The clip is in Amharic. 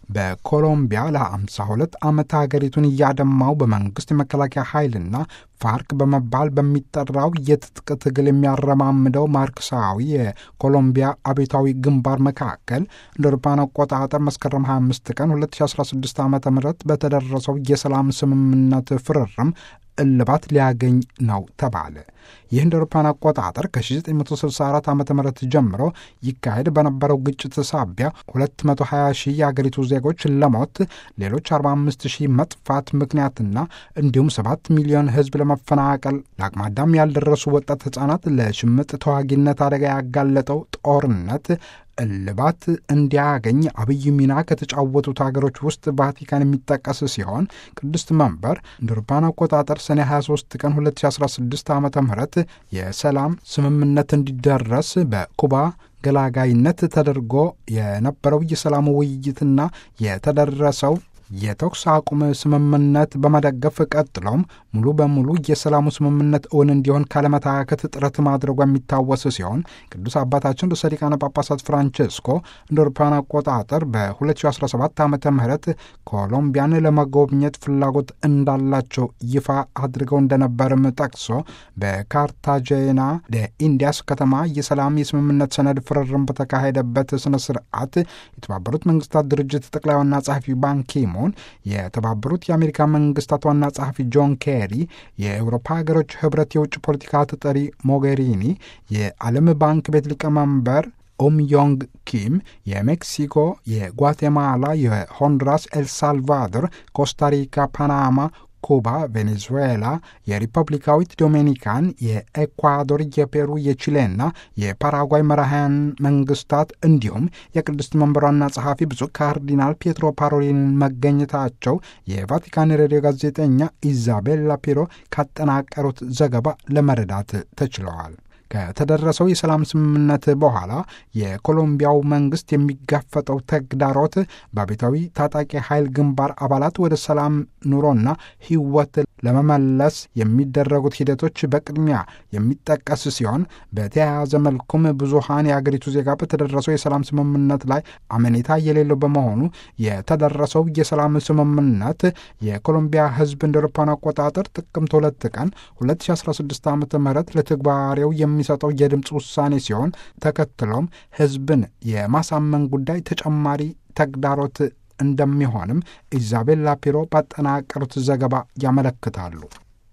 በኮሎምቢያ ለ52 ዓመት ሀገሪቱን እያደማው በመንግስት የመከላከያ ኃይልና ፋርክ በመባል በሚጠራው የትጥቅ ትግል የሚያረማምደው ማርክሳዊ የኮሎምቢያ አብዮታዊ ግንባር መካከል እንደ አውሮፓውያን አቆጣጠር መስከረም 25 ቀን 2016 ዓ ም በተደረሰው የሰላም ስምምነት ፍርርም እልባት ሊያገኝ ነው ተባለ። ይህ እንደ አውሮፓውያን አቆጣጠር ከ1964 ዓ ም ጀምሮ ይካሄድ በነበረው ግጭት ሳቢያ 220 ሺህ የአገሪቱ ዜጎች ለሞት ሌሎች 45 ሺህ መጥፋት ምክንያትና እንዲሁም 7 ሚሊዮን ሕዝብ ለመፈናቀል ለአቅመ አዳም ያልደረሱ ወጣት ሕፃናት ለሽምጥ ተዋጊነት አደጋ ያጋለጠው ጦርነት እልባት እንዲያገኝ አብይ ሚና ከተጫወቱት ሀገሮች ውስጥ ቫቲካን የሚጠቀስ ሲሆን ቅድስት መንበር እንደ አውሮፓውያን አቆጣጠር ሰኔ 23 ቀን 2016 ዓ ም የሰላም ስምምነት እንዲደረስ በኩባ ገላጋይነት ተደርጎ የነበረው የሰላም ውይይትና የተደረሰው የተኩስ አቁም ስምምነት በመደገፍ ቀጥሎም ሙሉ በሙሉ የሰላሙ ስምምነት እውን እንዲሆን ካለመታከት ጥረት ማድረጓ የሚታወስ ሲሆን ቅዱስ አባታችን ርዕሰ ሊቃነ ጳጳሳት ፍራንቼስኮ እንደ አውሮፓውያን አቆጣጠር በ2017 ዓ ም ኮሎምቢያን ለመጎብኘት ፍላጎት እንዳላቸው ይፋ አድርገው እንደነበርም ጠቅሶ በካርታጄና ኢንዲያስ ከተማ የሰላም የስምምነት ሰነድ ፍርርም በተካሄደበት ስነ ስርዓት የተባበሩት መንግስታት ድርጅት ጠቅላይ ዋና ጸሐፊ ባንኪሙን የተባበሩት የአሜሪካ መንግስታት ዋና ጸሐፊ ጆን ኬሪ፣ የአውሮፓ ሀገሮች ህብረት የውጭ ፖለቲካ ተጠሪ ሞጌሪኒ፣ የዓለም ባንክ ቤት ሊቀመንበር ኦም ዮንግ ኪም፣ የሜክሲኮ፣ የጓቴማላ፣ የሆንዱራስ፣ ኤልሳልቫዶር፣ ኮስታሪካ፣ ፓናማ ኩባ፣ ቬኔዙዌላ፣ የሪፐብሊካዊት ዶሚኒካን፣ የኤኳዶር፣ የፔሩ፣ የቺሌና የፓራጓይ መራሕያን መንግስታት እንዲሁም የቅድስት መንበሯና ጸሐፊ ብፁዕ ካርዲናል ፔትሮ ፓሮሊን መገኘታቸው የቫቲካን ሬዲዮ ጋዜጠኛ ኢዛቤላ ፒሮ ካጠናቀሩት ዘገባ ለመረዳት ተችለዋል። ከተደረሰው የሰላም ስምምነት በኋላ የኮሎምቢያው መንግስት የሚጋፈጠው ተግዳሮት በአብዮታዊ ታጣቂ ኃይል ግንባር አባላት ወደ ሰላም ኑሮና ህይወት ለመመለስ የሚደረጉት ሂደቶች በቅድሚያ የሚጠቀስ ሲሆን በተያያዘ መልኩም ብዙሃን የአገሪቱ ዜጋ በተደረሰው የሰላም ስምምነት ላይ አመኔታ የሌለው በመሆኑ የተደረሰው የሰላም ስምምነት የኮሎምቢያ ህዝብ እንደ አውሮፓውያን አቆጣጠር ጥቅምት ሁለት ቀን 2016 ዓ ም ለተግባራዊው የሚሰጠው የድምፅ ውሳኔ ሲሆን ተከትሎም ህዝብን የማሳመን ጉዳይ ተጨማሪ ተግዳሮት እንደሚሆንም ኢዛቤላ ፒሮ ባጠናቀሩት ዘገባ ያመለክታሉ።